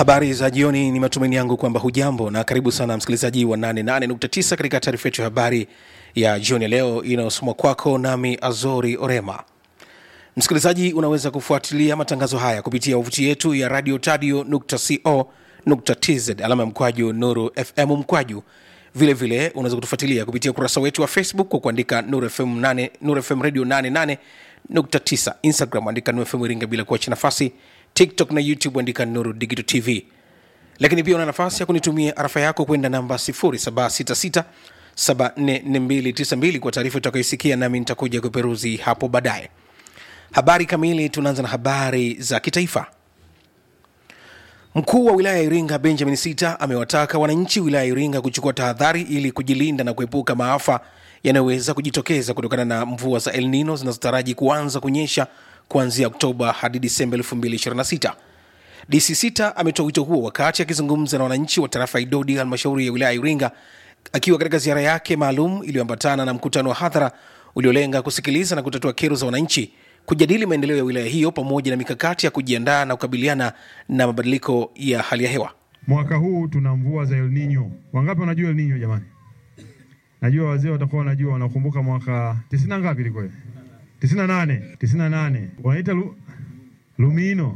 Habari za jioni, ni matumaini yangu kwamba hujambo na karibu sana msikilizaji wa 88.9 katika taarifa yetu ya habari ya jioni ya leo inayosomwa kwako nami Azori Orema. Msikilizaji, unaweza kufuatilia matangazo haya kupitia wavuti yetu ya radio tadio.co.tz alama ya mkwaju Nuru FM mkwaju. Vile vile unaweza kutufuatilia kupitia ukurasa wetu wa Facebook kwa kuandika Nuru FM, 8, Nuru FM radio 88.9, Instagram andika Nuru FM Iringa bila kuacha nafasi, TikTok na YouTube andika Nuru Digital TV. Lakini pia una nafasi ya kunitumia arafa yako kwenda namba 0766 744292 kwa taarifa utakayoisikia, nami nitakuja kuperuzi hapo baadaye. Habari kamili, tunaanza na habari za kitaifa. Mkuu wa wilaya ya Iringa Benjamin Sita amewataka wananchi wilaya ya Iringa kuchukua tahadhari ili kujilinda na kuepuka maafa yanayoweza kujitokeza kutokana na mvua za El Nino zinazotaraji kuanza kunyesha kuanzia Oktoba hadi Disemba 2026. DC Sita ametoa wito huo wakati akizungumza na wananchi wa tarafa ya Idodi, halmashauri ya wilaya ya Iringa, akiwa katika ziara yake maalum iliyoambatana na mkutano wa hadhara uliolenga kusikiliza na kutatua kero za wananchi kujadili maendeleo ya wilaya hiyo pamoja na mikakati ya kujiandaa na kukabiliana na mabadiliko ya hali ya hewa. Mwaka huu tuna mvua za El Nino. Wangapi wanajua El Nino jamani? Najua wazee watakuwa wanajua, wanakumbuka mwaka tisini na ngapi ilikuwa? tisini na nane tisini na nane wanaita lu, Lumino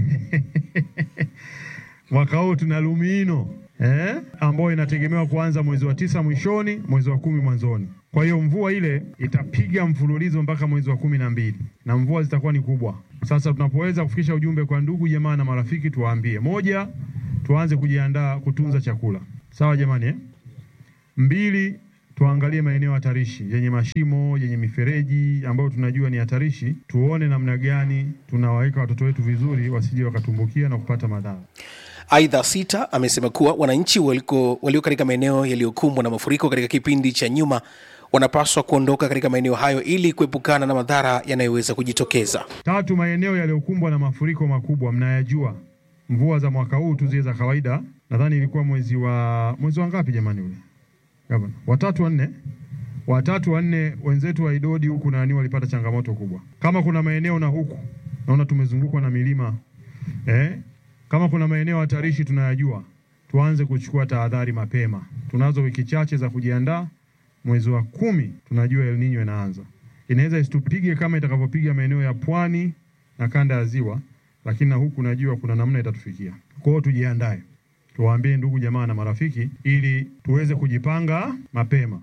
mwaka huu tuna Lumino eh, ambayo inategemewa kuanza mwezi wa tisa mwishoni, mwezi wa kumi mwanzoni. Kwa hiyo mvua ile itapiga mfululizo mpaka mwezi wa kumi na mbili na mvua zitakuwa ni kubwa. Sasa tunapoweza kufikisha ujumbe kwa ndugu jamaa na marafiki, tuwaambie: moja, tuanze kujiandaa kutunza chakula, sawa jamani eh? Mbili, tuangalie maeneo hatarishi yenye mashimo yenye mifereji ambayo tunajua ni hatarishi, tuone namna gani tunawaweka watoto wetu vizuri, wasije wakatumbukia na kupata madhara. Aidha, Sita amesema kuwa wananchi waliko walio katika maeneo yaliyokumbwa na mafuriko katika kipindi cha nyuma wanapaswa kuondoka katika maeneo hayo ili kuepukana na madhara yanayoweza kujitokeza. Tatu, maeneo yaliyokumbwa na mafuriko makubwa mnayajua. Mvua za mwaka huu tu zile za kawaida, nadhani ilikuwa mwezi wa mwezi wa ngapi jamani, ule gavana, watatu wa nne, watatu wa nne, wenzetu wa Idodi huku nani walipata changamoto kubwa. Kama kuna maeneo na huku naona tumezungukwa na milima eh, kama kuna maeneo hatarishi tunayajua, tuanze kuchukua tahadhari mapema. Tunazo wiki chache za kujiandaa. Mwezi wa kumi tunajua El Nino inaanza, inaweza isitupige kama itakavyopiga maeneo ya pwani na kanda ya ziwa, lakini na huku najua kuna namna itatufikia. Kwa hiyo tujiandae, tuwaambie ndugu jamaa na marafiki, ili tuweze kujipanga mapema.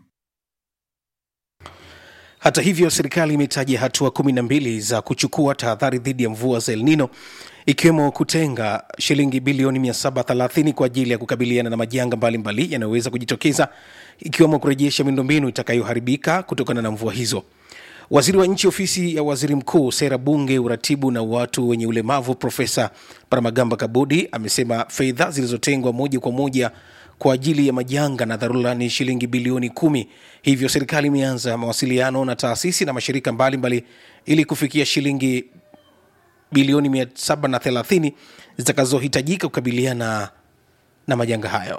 Hata hivyo, serikali imetaja hatua kumi na mbili za kuchukua tahadhari dhidi ya mvua za El Nino ikiwemo kutenga shilingi bilioni 730 kwa ajili ya kukabiliana na majanga mbalimbali yanayoweza kujitokeza ikiwemo kurejesha miundombinu itakayoharibika kutokana na mvua hizo. Waziri wa Nchi, Ofisi ya Waziri Mkuu, Sera, Bunge, Uratibu na watu wenye ulemavu, Profesa Paramagamba Kabudi amesema fedha zilizotengwa moja kwa moja kwa ajili ya majanga na dharura ni shilingi bilioni kumi. Hivyo serikali imeanza mawasiliano na taasisi na mashirika mbalimbali mbali, ili kufikia shilingi bilioni 730 zitakazohitajika kukabiliana na majanga hayo.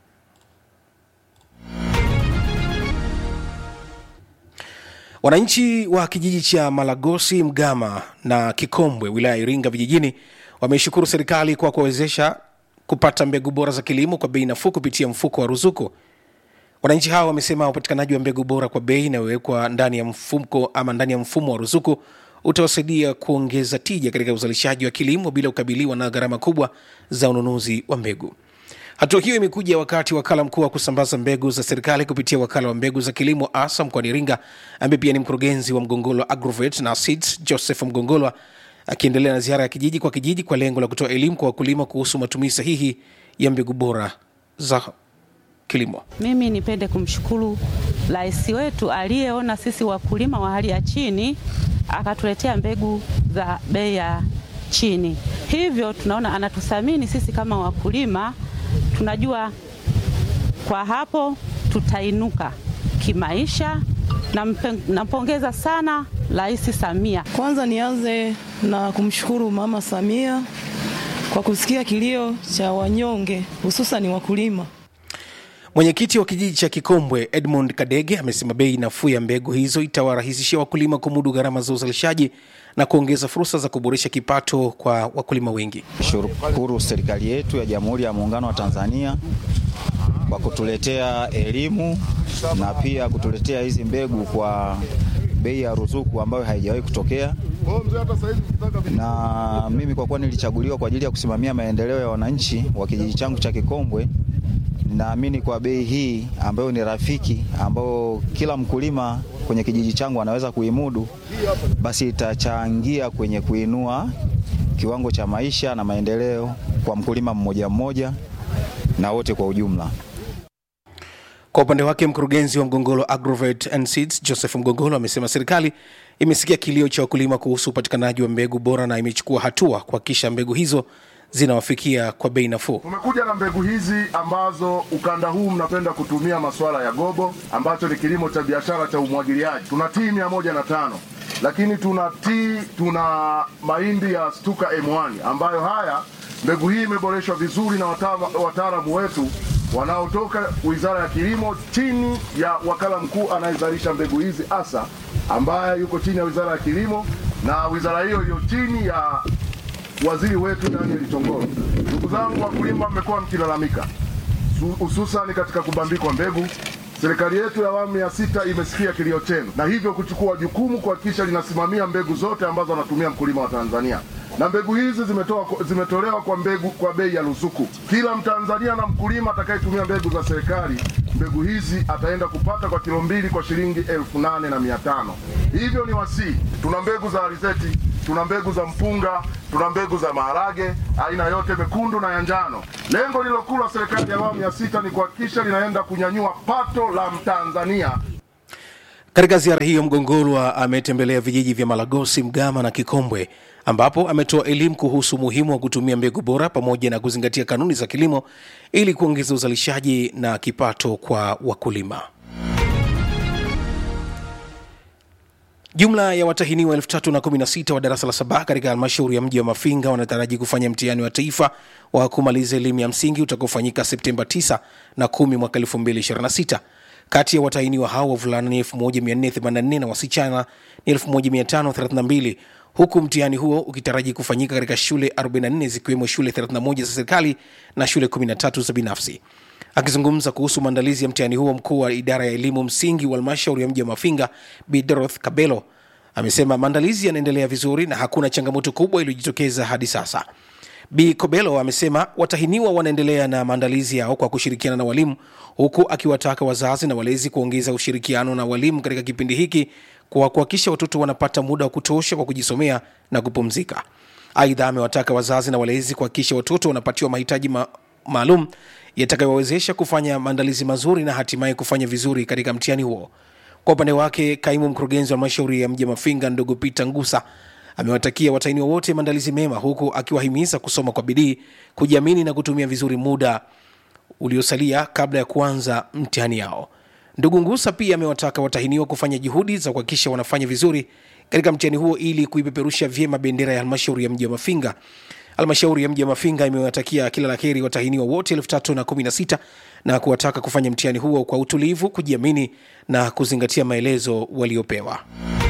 Wananchi wa kijiji cha Malagosi, Mgama na Kikombwe, wilaya ya Iringa vijijini, wameishukuru serikali kwa kuwawezesha kupata mbegu bora za kilimo kwa bei nafuu kupitia mfuko wa ruzuku. Wananchi hao wamesema upatikanaji wa mbegu bora kwa bei inayowekwa ndani ya mfuko ama ndani ya mfumo wa ruzuku utawasaidia kuongeza tija katika uzalishaji wa kilimo bila kukabiliwa na gharama kubwa za ununuzi wa mbegu. Hatua hiyo imekuja wakati wakala mkuu wa kusambaza mbegu za serikali kupitia wakala wa mbegu za kilimo ASA mkoani Iringa, ambaye pia ni mkurugenzi wa Mgongolwa Agrovet na Seeds, Joseph Mgongolwa akiendelea na ziara ya kijiji kwa kijiji kwa lengo la kutoa elimu kwa wakulima kuhusu matumizi sahihi ya mbegu bora za kilimo. Mimi nipende kumshukuru rais wetu aliyeona sisi wakulima wa hali ya chini akatuletea mbegu za bei ya chini, hivyo tunaona anatuthamini sisi kama wakulima. Tunajua kwa hapo tutainuka kimaisha. Nampongeza sana Rais Samia. Kwanza nianze na kumshukuru Mama Samia kwa kusikia kilio cha wanyonge hususan wakulima. Mwenyekiti wa kijiji cha Kikombwe Edmund Kadege amesema bei nafuu ya mbegu hizo itawarahisishia wakulima kumudu gharama za uzalishaji na kuongeza fursa za kuboresha kipato kwa wakulima wengi. Shukuru serikali yetu ya Jamhuri ya Muungano wa Tanzania kwa kutuletea elimu na pia kutuletea hizi mbegu kwa bei ya ruzuku ambayo haijawahi kutokea. Na mimi kwa kuwa nilichaguliwa kwa ajili ya kusimamia maendeleo ya wananchi wa kijiji changu cha Kikombwe, ninaamini kwa bei hii ambayo ni rafiki, ambayo kila mkulima kwenye kijiji changu anaweza kuimudu, basi itachangia kwenye kuinua kiwango cha maisha na maendeleo kwa mkulima mmoja mmoja na wote kwa ujumla. Kwa upande wake mkurugenzi wa Mgongolo Agrovet and Seeds Joseph Mgongolo amesema serikali imesikia kilio cha wakulima kuhusu upatikanaji wa mbegu bora na imechukua hatua kuhakikisha mbegu hizo zinawafikia kwa bei nafuu. Tumekuja na mbegu hizi ambazo ukanda huu mnapenda kutumia masuala ya gobo, ambacho ni kilimo cha biashara cha umwagiliaji. Tuna tii mia moja na tano lakini tuna tii, tuna mahindi ya Stuka M1 ambayo haya mbegu hii imeboreshwa vizuri na wataalamu wetu wanaotoka Wizara ya Kilimo chini ya wakala mkuu anayezalisha mbegu hizi ASA ambaye yuko chini ya Wizara ya Kilimo na wizara hiyo iliyo chini ya waziri wetu Daniel Chongoro. Ndugu zangu wakulima, mmekuwa mkilalamika hususani katika kubambikwa mbegu. Serikali yetu ya awamu ya sita imesikia kilio chenu na hivyo kuchukua jukumu kuhakikisha linasimamia mbegu zote ambazo anatumia mkulima wa Tanzania na mbegu hizi zimetoa, zimetolewa kwa mbegu kwa bei ya ruzuku. Kila Mtanzania na mkulima atakayetumia mbegu za serikali, mbegu hizi ataenda kupata kwa kilo mbili kwa shilingi elfu nane na mia tano. Hivyo ni wasii, tuna mbegu za alizeti, tuna mbegu za mpunga, tuna mbegu za maharage aina yote mekundu na ya njano. Lengo lililokuu la serikali ya awamu ya sita ni kuhakikisha linaenda kunyanyua pato la Mtanzania. Katika ziara hiyo, Mgongolwa ametembelea vijiji vya Malagosi, Mgama na Kikombwe ambapo ametoa elimu kuhusu umuhimu wa kutumia mbegu bora pamoja na kuzingatia kanuni za kilimo ili kuongeza uzalishaji na kipato kwa wakulima. Jumla ya watahiniwa 3016 wa darasa la saba katika halmashauri ya mji wa Mafinga wanataraji kufanya mtihani wa taifa wa kumaliza elimu ya msingi utakaofanyika Septemba 9 na 10 mwaka 2026. Kati ya watahiniwa hao wavulana ni 1484 na wasichana ni 1532 huku mtihani huo ukitaraji kufanyika katika shule 44 zikiwemo shule 31 za serikali na shule 13 za binafsi. Akizungumza kuhusu maandalizi ya mtihani huo, mkuu wa idara ya elimu msingi wa halmashauri ya mji wa Mafinga Bi Doroth Kabelo amesema maandalizi yanaendelea vizuri na hakuna changamoto kubwa iliyojitokeza hadi sasa. Bi Kobelo amesema watahiniwa wanaendelea na maandalizi yao kwa kushirikiana na walimu, huku akiwataka wazazi na walezi kuongeza ushirikiano na walimu katika kipindi hiki kwa kuhakikisha watoto wanapata muda wa kutosha kwa kujisomea na kupumzika. Aidha, amewataka wazazi na walezi kuhakikisha watoto wanapatiwa mahitaji ma maalum yatakayowawezesha kufanya maandalizi mazuri na hatimaye kufanya vizuri katika mtihani huo. Kwa upande wake, kaimu mkurugenzi wa halmashauri ya mji wa Mafinga ndugu Peter Ngusa amewatakia watahiniwa wote maandalizi mema, huku akiwahimiza kusoma kwa bidii, kujiamini na kutumia vizuri muda uliosalia kabla ya kuanza mtihani yao. Ndugu Ngusa pia amewataka watahiniwa kufanya juhudi za kuhakikisha wanafanya vizuri katika mtihani huo ili kuipeperusha vyema bendera ya halmashauri ya mji wa Mafinga. Halmashauri ya mji wa Mafinga imewatakia kila la heri watahiniwa wote elfu tatu na kumi na sita na kuwataka kufanya mtihani huo kwa utulivu, kujiamini na kuzingatia maelezo waliopewa.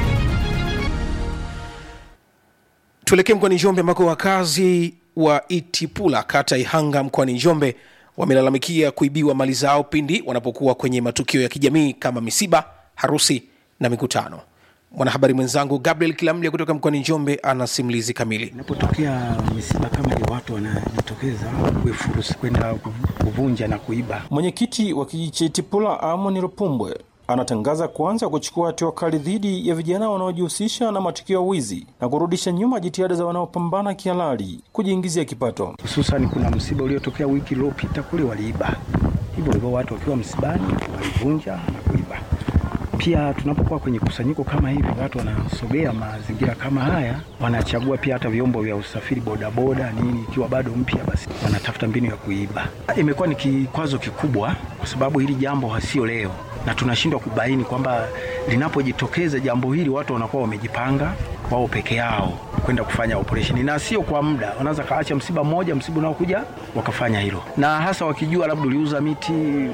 Tuelekee mkoani Njombe ambako wakazi wa Itipula kata Ihanga mkoani Njombe wamelalamikia kuibiwa mali zao pindi wanapokuwa kwenye matukio ya kijamii kama misiba, harusi na mikutano. Mwanahabari mwenzangu Gabriel Kilamlia kutoka mkoani Njombe ana simulizi kamili. Inapotokea misiba kama hiyo, watu wanajitokeza kuifurusi kwenda kuvunja na kuiba. Mwenyekiti wa kijiji cha Itipula Amoni Rupumbwe anatangaza kuanza kuchukua hatua kali dhidi ya vijana wanaojihusisha na matukio ya wizi na kurudisha nyuma jitihada za wanaopambana kihalali kujiingizia kipato. Hususani kuna msiba uliotokea wiki iliyopita kule, waliiba hivyo hivyo, watu wakiwa msibani walivunja na kuiba. Pia tunapokuwa kwenye kusanyiko kama hivi, watu wanasogea mazingira kama haya, wanachagua pia hata vyombo vya usafiri, bodaboda nini, ikiwa bado mpya, basi wanatafuta mbinu ya kuiba. Imekuwa ni kikwazo kikubwa, kwa sababu hili jambo hasio leo na tunashindwa kubaini kwamba linapojitokeza jambo hili watu wanakuwa wamejipanga wao peke yao kwenda kufanya operesheni, na sio kwa muda. Wanaweza kaacha msiba mmoja, msiba unaokuja wakafanya hilo, na hasa wakijua labda uliuza miti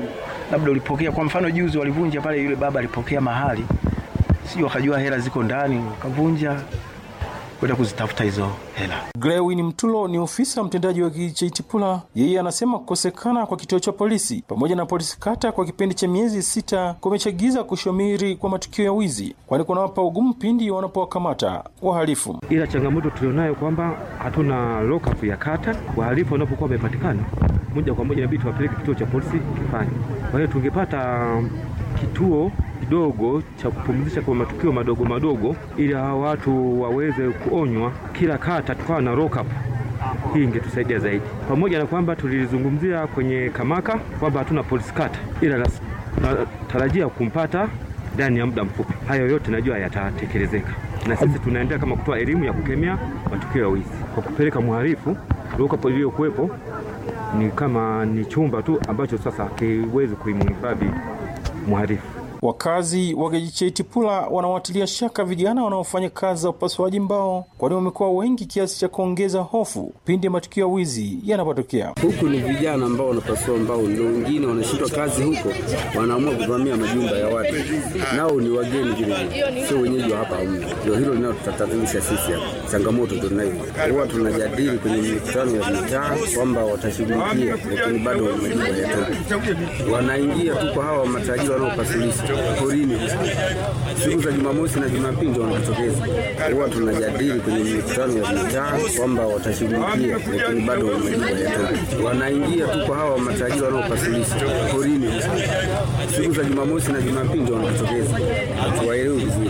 labda ulipokea. Kwa mfano juzi walivunja pale, yule baba alipokea mahali, sio wakajua hela ziko ndani, wakavunja kwenda kuzitafuta hizo hela. Grewin Mtulo ni ofisa mtendaji wa kijiji cha Itipula. Yeye anasema kukosekana kwa kituo cha polisi pamoja na polisi kata kwa kipindi cha miezi sita kumechagiza kushamiri kwa matukio ya wizi, kwani kunawapa ugumu pindi wanapowakamata wahalifu. Ila changamoto tulionayo kwamba hatuna lockup ya kata. Wahalifu wanapokuwa wamepatikana moja kwa moja inabidi tuwapeleke kituo cha polisi kifanye. Kwa hiyo tungepata kituo kidogo cha kupumzisha kwa matukio madogo madogo, ili hawa watu waweze kuonywa kila kata, tukawa na lockup. Hii ingetusaidia zaidi, pamoja na kwamba tulizungumzia kwenye kamaka kwamba hatuna polisi kata, ila natarajia kumpata ndani ya muda mfupi. Hayo yote najua yatatekelezeka, na sisi tunaendelea kama kutoa elimu ya kukemea matukio ya wizi kwa kupeleka mhalifu. Lockup iliyokuwepo ni kama ni chumba tu ambacho sasa hakiwezi kuimhifadhi mhalifu. Wakazi wa kijiji cha Itipula wanawatilia shaka vijana wanaofanya kazi za upasuaji mbao, kwani wamekuwa wengi kiasi cha kuongeza hofu pindi matukio ya wizi yanapotokea. Huku ni vijana ambao wanapasua mbao, ndio wengine wanashindwa kazi huko, wanaamua kuvamia majumba ya watu, nao ni wageni vile vile, sio wenyeji wa hapa hamna. Ndio hilo linalotatanisha sisi hapa, changamoto ndio nayo. Huwa tunajadili kwenye mikutano ya mitaa kwamba watashughulikia, lakini bado majibu hayatoki. Wanaingia tu kwa hawa matajiri wanaopasulisha porini siku za Jumamosi na Jumapili ndio wanajitokeza. Huwa tunajadili kwenye mikutano ya mitaa kwamba watashughulikia, lakini bado majibu hayatoki. Wanaingia tu kwa hawa matajiri wanaopasulisha porini siku za Jumamosi na Jumapili ndio wanajitokeza. Hatuwaelewi vizuri.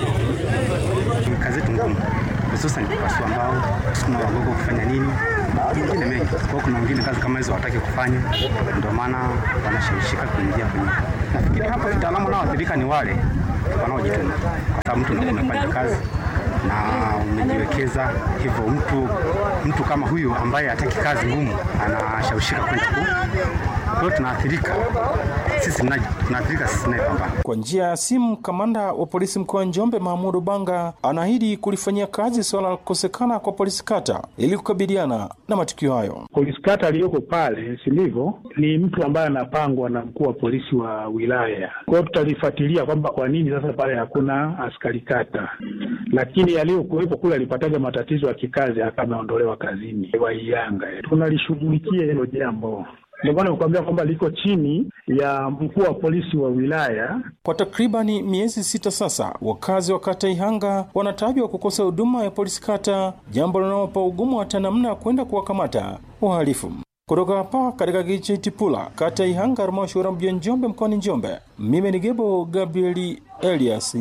Kazi yetu ngumu, hususan kupasua mbao, kusukuma wagogo, kufanya nini mengine mengi. Kwa kuna wengine kazi kama hizo hawataki kufanya, ndio maana wanashawishika kuingia kwenye. Nafikiri hapo kitaalamu wanaoathirika ni wale wanaojituma, kwa sababu mtu ndio umefanya kazi na umejiwekeza hivyo. Mtu mtu kama huyu ambaye hataki kazi ngumu anashawishika kwenda ku kwa hiyo tunaathirika sisi, tunaathirika sisi tunayepambana. Kwa njia ya simu, kamanda wa polisi mkoa wa Njombe Mahmudu Banga anaahidi kulifanyia kazi suala la kukosekana kwa polisi kata ili kukabiliana na matukio hayo. Polisi kata aliyoko pale Silivo ni mtu ambaye anapangwa na mkuu wa polisi wa wilaya. Kwa hiyo tutalifuatilia kwamba kwa nini sasa pale hakuna askari kata, lakini aliyokuwepo kule alipataga matatizo ya kikazi akameondolewa kazini Waiyanga. Tunalishughulikia hilo jambo ndio maana nakwambia kwamba liko chini ya mkuu wa polisi wa wilaya. Kwa takribani miezi sita sasa, wakazi wa kata Ihanga wanatajwa kukosa huduma ya polisi kata, jambo linalowapa ugumu hata namna ya kwenda kuwakamata wahalifu. Kutoka hapa katika kijiji cha Itipula, kata Ihanga, halmashauri ya mji wa Njombe, mkoani Njombe, mimi ni Gebo Gabrieli Elias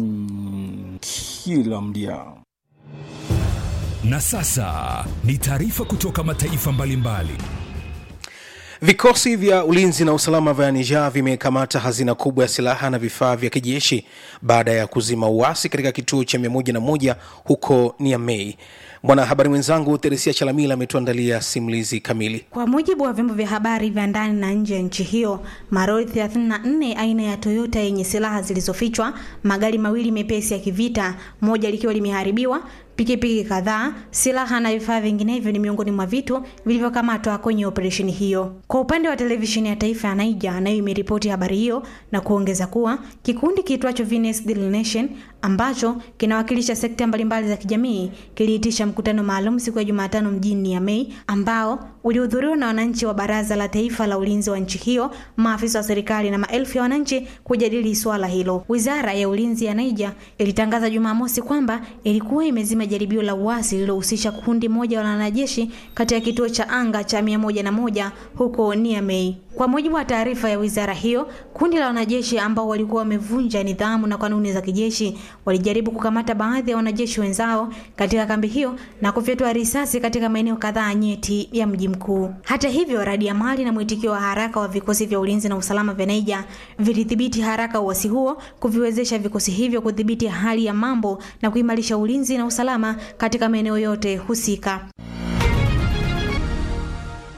kila mdia. Na sasa ni taarifa kutoka mataifa mbalimbali mbali. Vikosi vya ulinzi na usalama vya Niger vimekamata hazina kubwa ya silaha na vifaa vya kijeshi baada ya kuzima uasi katika kituo cha 101 huko Niamey. Mwanahabari mwenzangu Teresia Chalamila ametuandalia simulizi kamili. Kwa mujibu wa vyombo vya habari vya ndani na nje ya nchi hiyo, maroli 34 aina ya Toyota yenye silaha zilizofichwa, magari mawili mepesi ya kivita, moja likiwa limeharibiwa pikipiki kadhaa, silaha na vifaa vinginevyo ni miongoni mwa vitu vilivyokamatwa kwenye operesheni hiyo. Kwa upande wa televisheni ya taifa ya Niger, nayo imeripoti habari hiyo na kuongeza kuwa kikundi kiitwacho Venus Daily Nation ambacho kinawakilisha sekta mbalimbali za kijamii kiliitisha mkutano maalum siku ya Jumatano mjini Niamey ambao ulihudhuriwa na wananchi wa Baraza la Taifa la Ulinzi wa nchi hiyo, maafisa wa serikali na maelfu ya wananchi kujadili swala hilo. Wizara ya Ulinzi ya Niger ilitangaza Jumamosi kwamba ilikuwa imezima jaribio la uasi lililohusisha kundi moja la wanajeshi katika kituo cha anga cha mia moja na moja huko Niamey. Kwa mujibu wa taarifa ya wizara hiyo, kundi la wanajeshi ambao walikuwa wamevunja nidhamu na kanuni za kijeshi walijaribu kukamata baadhi ya wanajeshi wenzao katika kambi hiyo na kufyatua risasi katika maeneo kadhaa nyeti ya mji mkuu. Hata hivyo, radiamali na mwitikio wa haraka wa vikosi vya ulinzi na usalama vya Niger vilidhibiti haraka uasi huo, kuviwezesha vikosi hivyo kudhibiti hali ya mambo na kuimarisha ulinzi na usalama katika maeneo yote husika.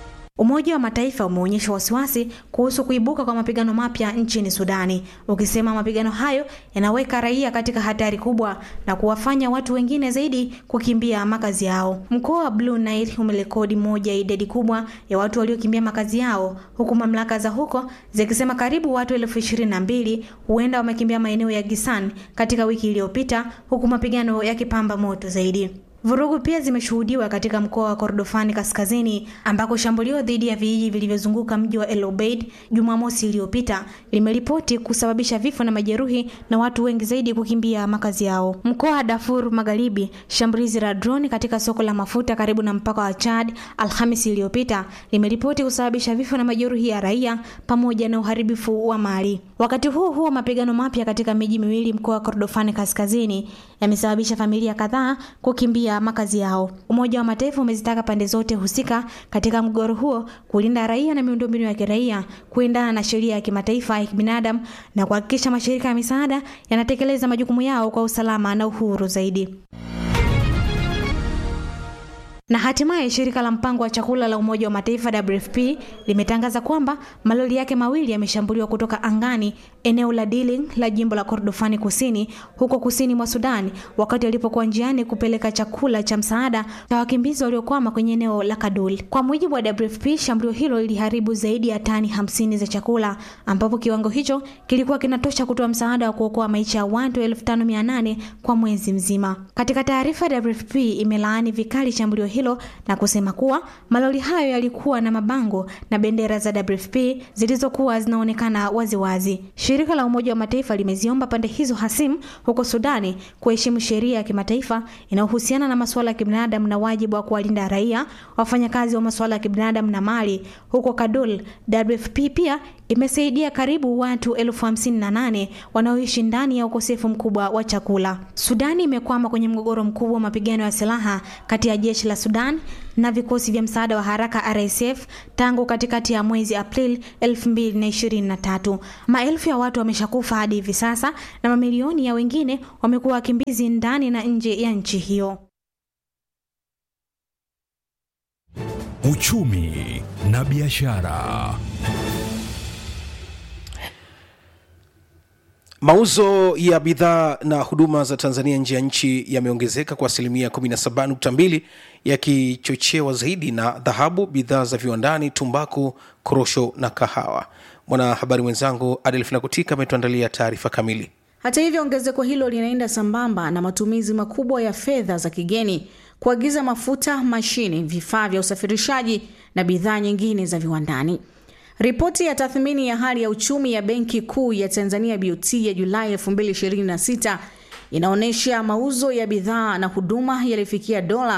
Umoja wa Mataifa umeonyesha wasiwasi kuhusu kuibuka kwa mapigano mapya nchini Sudani, ukisema mapigano hayo yanaweka raia katika hatari kubwa na kuwafanya watu wengine zaidi kukimbia makazi yao. Mkoa wa Blue Nile umerekodi moja ya idadi kubwa ya watu waliokimbia makazi yao, huku mamlaka za huko zikisema karibu watu elfu ishirini na mbili huenda wamekimbia maeneo ya Gisan katika wiki iliyopita, huku mapigano yakipamba moto zaidi. Vurugu pia zimeshuhudiwa katika mkoa wa Kordofani kaskazini ambako shambulio dhidi ya vijiji vilivyozunguka mji wa El Obeid Jumamosi iliyopita limeripoti kusababisha vifo na majeruhi na watu wengi zaidi kukimbia makazi yao. Mkoa wa Darfur Magharibi, shambulizi la droni katika soko la mafuta karibu na mpaka wa Chad Alhamisi iliyopita limeripoti kusababisha vifo na majeruhi ya raia pamoja na uharibifu wa mali. Wakati huo huo, mapigano mapya katika miji miwili mkoa wa Kordofani kaskazini yamesababisha familia kadhaa kukimbia makazi yao. Umoja wa Mataifa umezitaka pande zote husika katika mgogoro huo kulinda raia na miundombinu ya kiraia kuendana na sheria ya kimataifa ya kibinadamu na kuhakikisha mashirika ya misaada yanatekeleza majukumu yao kwa usalama na uhuru zaidi. Na hatimaye shirika la mpango wa chakula la Umoja wa Mataifa WFP limetangaza kwamba malori yake mawili yameshambuliwa kutoka angani eneo la Diling la jimbo la Kordofani Kusini huko kusini mwa Sudan wakati alipokuwa njiani kupeleka chakula cha msaada cha wakimbizi waliokwama kwenye eneo la Kadul. Kwa mujibu wa WFP, shambulio hilo liliharibu zaidi ya tani hamsini za chakula ambapo kiwango hicho kilikuwa kinatosha kutoa msaada wa kuokoa maisha ya watu 5800 kwa mwezi mzima. Katika taarifa, WFP imelaani vikali shambulio hilo na kusema kuwa malori hayo yalikuwa na mabango na bendera za WFP zilizokuwa zinaonekana waziwazi. Shirika la Umoja wa Mataifa limeziomba pande hizo hasimu huko Sudani kuheshimu sheria ya kimataifa inayohusiana na masuala ya kibinadamu na wajibu wa kuwalinda raia, wafanyakazi wa masuala ya kibinadamu na mali. Huko Kadul, WFP pia imesaidia karibu watu elfu hamsini na nane wanaoishi ndani ya ukosefu mkubwa wa chakula. Sudani imekwama kwenye mgogoro mkubwa wa mapigano ya silaha kati ya jeshi la Sudan na vikosi vya msaada wa haraka RSF tangu katikati ya mwezi Aprili 2023. Maelfu ya watu wameshakufa hadi hivi sasa na mamilioni ya wengine wamekuwa wakimbizi ndani na nje ya nchi hiyo. Uchumi na biashara. Mauzo ya bidhaa na huduma za Tanzania nje ya nchi yameongezeka kwa asilimia 17.2 yakichochewa zaidi na dhahabu, bidhaa za viwandani, tumbaku, korosho na kahawa. Mwanahabari mwenzangu Adelfina Kutika ametuandalia taarifa kamili. Hata hivyo, ongezeko hilo linaenda sambamba na matumizi makubwa ya fedha za kigeni kuagiza mafuta, mashine, vifaa vya usafirishaji na bidhaa nyingine za viwandani. Ripoti ya tathmini ya hali ya uchumi ya Benki Kuu ya Tanzania BOT ya Julai 2026 inaonyesha mauzo ya bidhaa na huduma yalifikia dola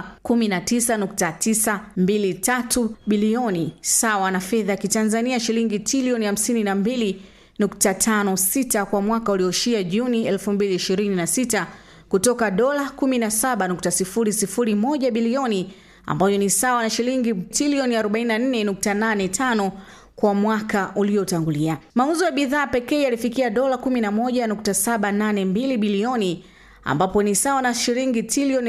19.923 bilioni sawa na fedha ya Kitanzania shilingi trilioni 52.56 kwa mwaka ulioishia Juni 2026 kutoka dola 17.001 bilioni ambayo ni sawa na shilingi trilioni 44.85 kwa mwaka uliotangulia. Mauzo ya bidhaa pekee yalifikia dola 11.782 bilioni ambapo ni sawa na shilingi trilioni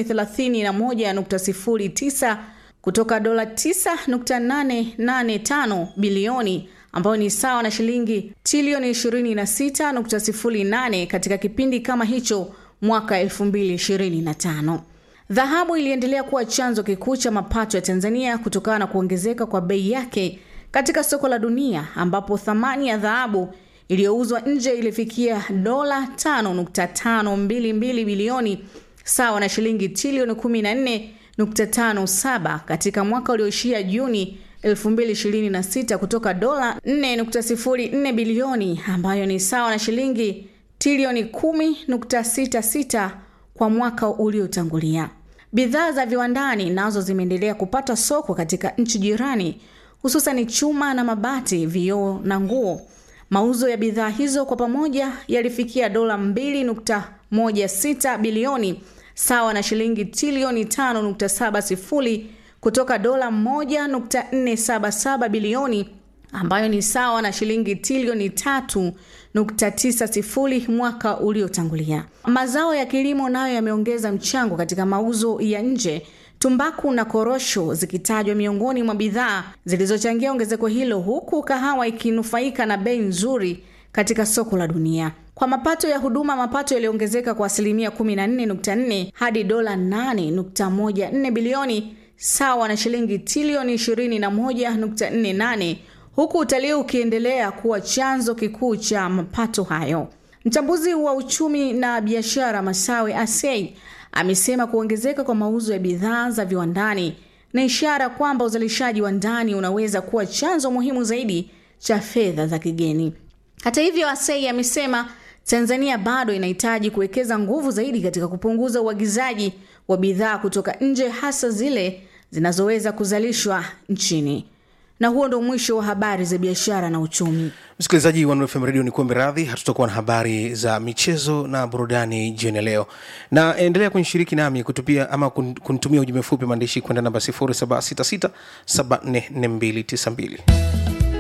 31.09 kutoka dola 9.885 bilioni ambayo ni sawa na shilingi trilioni 26.08 katika kipindi kama hicho mwaka 2025. Dhahabu iliendelea kuwa chanzo kikuu cha mapato ya Tanzania kutokana na kuongezeka kwa bei yake katika soko la dunia ambapo thamani ya dhahabu iliyouzwa nje ilifikia dola 5.522 bilioni sawa na shilingi trilioni 14.57 katika mwaka ulioishia Juni 2026 kutoka dola 4.04 bilioni ambayo ni sawa na shilingi trilioni 10.66 kwa mwaka uliotangulia. Bidhaa za viwandani nazo zimeendelea kupata soko katika nchi jirani hususan chuma na mabati, vioo na nguo. Mauzo ya bidhaa hizo kwa pamoja yalifikia dola 2.16 bilioni sawa na shilingi trilioni 5.70 kutoka dola 1.477 bilioni ambayo ni sawa na shilingi trilioni 3.90 mwaka uliotangulia. Mazao ya kilimo nayo yameongeza mchango katika mauzo ya nje tumbaku na korosho zikitajwa miongoni mwa bidhaa zilizochangia ongezeko hilo, huku kahawa ikinufaika na bei nzuri katika soko la dunia. Kwa mapato ya huduma, mapato yaliongezeka kwa asilimia 14.4 hadi dola 8.14 bilioni sawa na shilingi trilioni 21.48 huku utalii ukiendelea kuwa chanzo kikuu cha mapato hayo. Mchambuzi wa uchumi na biashara Masawe Asei amesema kuongezeka kwa mauzo ya bidhaa za viwandani ni ishara kwamba uzalishaji wa ndani unaweza kuwa chanzo muhimu zaidi cha fedha za kigeni. Hata hivyo, Asei amesema Tanzania bado inahitaji kuwekeza nguvu zaidi katika kupunguza uagizaji wa bidhaa kutoka nje, hasa zile zinazoweza kuzalishwa nchini. Na huo ndo mwisho wa habari za biashara na uchumi. msikilizaji wa Nuru FM radio ni kuombe radhi hatutakuwa na habari za michezo na burudani jioni ya leo na endelea kunishiriki nami kutupia ama kun- kunitumia ujumbe mfupi maandishi kwenda namba 0766744292